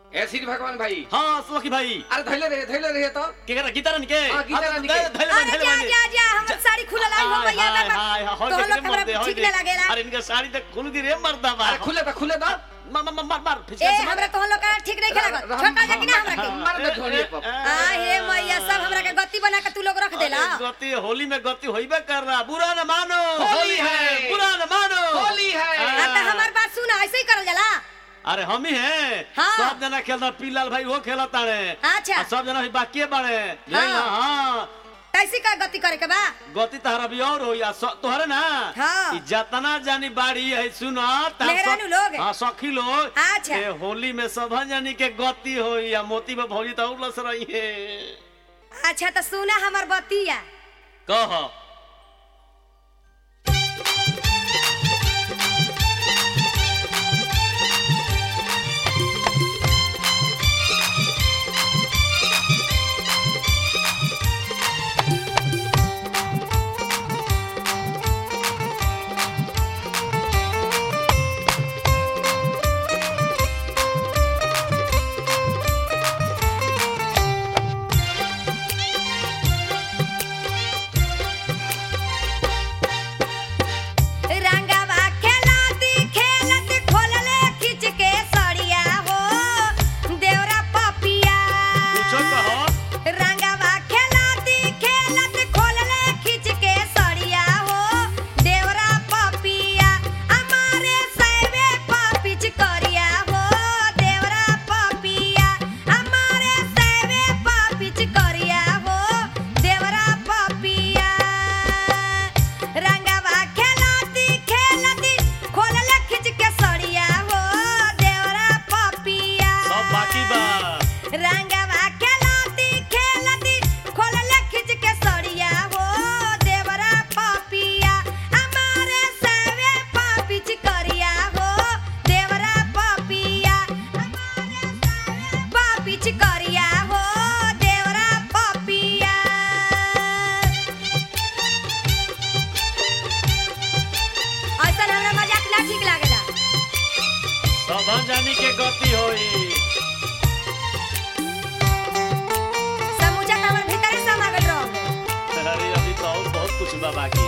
ए श्री भगवान भाई हाँ सुखी भाई अरे धैले रहे धैले रहे तो के करा गीता के हाँ, गीता रानी के। धैले अरे जा जा जा हमर साड़ी खुलल आई हो भैया हाय हाय हाय तो हाय लोग हमरा ठीक नहीं लागेला अरे इनका साड़ी तक खुल गई रे मर्दा बा अरे खुले तो खुले तो मार मार मार मार ए फिसका से मार हमरा तो लोग का ठीक नहीं खेला र- छोटा जा कि ना हमरा के मार दे धोनी पर आ हे मैया सब हमरा के गति बना के तू लोग रख देला अरे गति होली में गति होइबे कर रहा बुरा न मानो होली है। बुरा न मानो होली है आ त हमार बात सुन ऐसे ही करल जाला अरे हम ही हैं हाँ। सब जना खेलता पीलाल भाई वो खेलता तारे अच्छा। आ सब जना भी बाकी बाड़े हाँ। हाँ कैसी का गति करे के बा गति तहरा भी और होई आ स- तोहरे ना हाँ। ई जतना जानी बाड़ी है सुनो ता मेहरानू स- लोग। हाँ सखी लोग अच्छा। ए, होली में सब जानी के गति होई आ मोती में भौजी तो और लस रही है अच्छा तो सुना हमर बतिया कह रंगवा खेलाती खेलत खोलले खिच के सड़िया हो देवरा पपिया पूछो कहो रंगवा खेलाती खेलत खोलले खिच के सड़िया हो देवरा पपिया हमारे सैवे पपिच करिया हो देवरा पपिया हमारे सैवे पपिच करिया हो देवरा पपिया रंगवा खेलाती खेलती खोलले खिच के सड़िया हो देवरा पपिया सब बाकी बा रंगवा खेलाती खेलती खोलले खिच के सड़िया हो देवरा पपिया हमारे सवे पपिच करिया हो देवरा पपिया हमारे सवे पपिच करिया हो देवरा पपिया ऐसा हमरा मजाक ना ठीक लागेला सब जानी के गति होई समूचा त हमर भीतरे समा गइल रहो अरे अभी तो और बहुत कुछ बा बाकी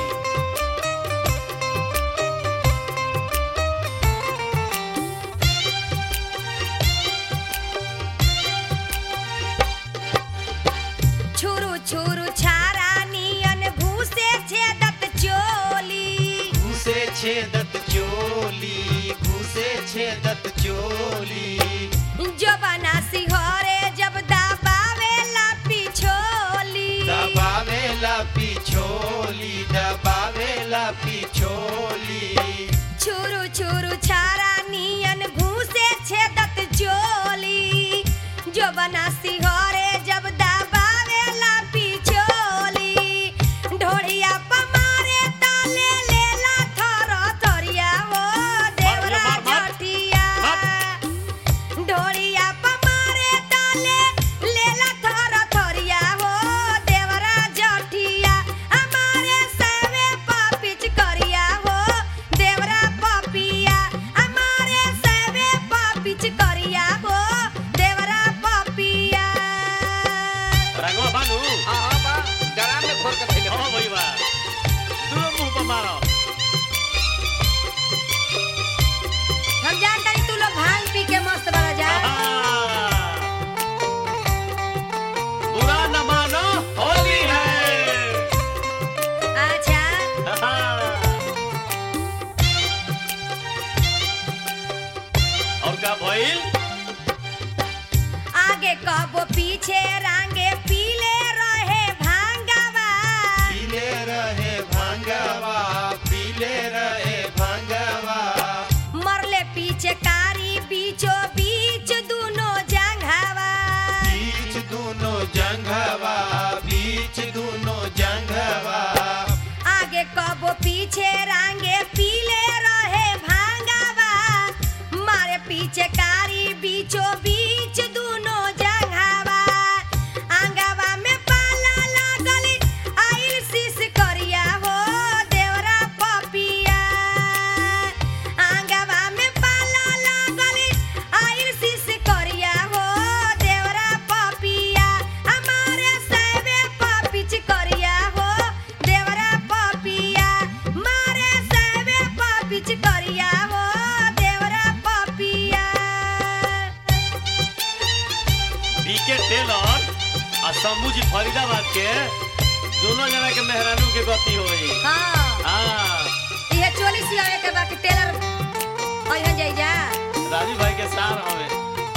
छुरु छुरु छारा नियन भूसे छेदत चोली घुसे छेदत चोली घुसे छेदत चोली जो बना सिहरे जब दबावेला पिछोली दबावेला पिछोली दबावेला पिछोली छुरु छुरु छारा नियन भूसे छेदत चोली जो बना सिहरे जब दबावेला पिछोली ढोड़िया पमारे ताले लेला थर थरिया हो देवरा मार, मार, मार। जटिया ढोड़िया पमारे ताले लेला थर थरिया हो देवरा जटिया हमारे सवे पपिच करिया हो देवरा पपिया हमारे सवे पपिच करिया हो देवरा पपिया रंगवा बानू हाँ हाँ बा गराम में खोल के धैले हाँ भाई बा दूर मुंह पर मारो हम जानता तू लोग भांग पी के मस्त बना जा बुरा न मानो होली है अच्छा और का भइल आगे कबो पीछे रांगे पीले रहे भांगवा पीले रहे भांगवा पीले रहे भांगवा मरले पीछे कारी बीचो बीच दुनो जंघावा बीच दोनों जंघवा बीच दोनों जंघवा आगे कबो पीछे रांगे पीले रहे भांगवा मारे पीछे कारी बीचो बीच दुनो जंघावा आंगवा में पाला लागली आइल शीश करिया हो देवरा पपिया आंगवा में पाला लागली आइल शीश करिया हो के टेलर आ शंभू जी फरीदाबाद के दोनों जना के मेहरानू के गति होई हाँ हाँ इहे चोली सियावे के बाकी टेलर अइहन जाई जा राजू भाई के सार हवे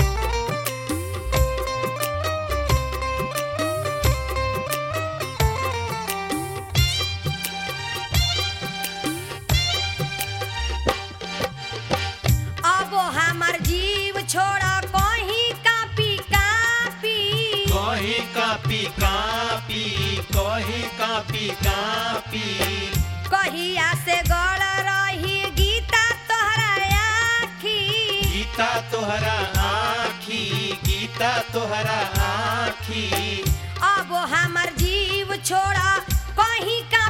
अब हमार जीव छोड़ा कहीं कापी कापी कहीं कापी कापी कहीं कापी कापी कहिया से गड़ रही गीता तोहरा आखी गीता तोहरा आखी गीता तोहरा आखी अब हमार जीव छोड़ा कहीं का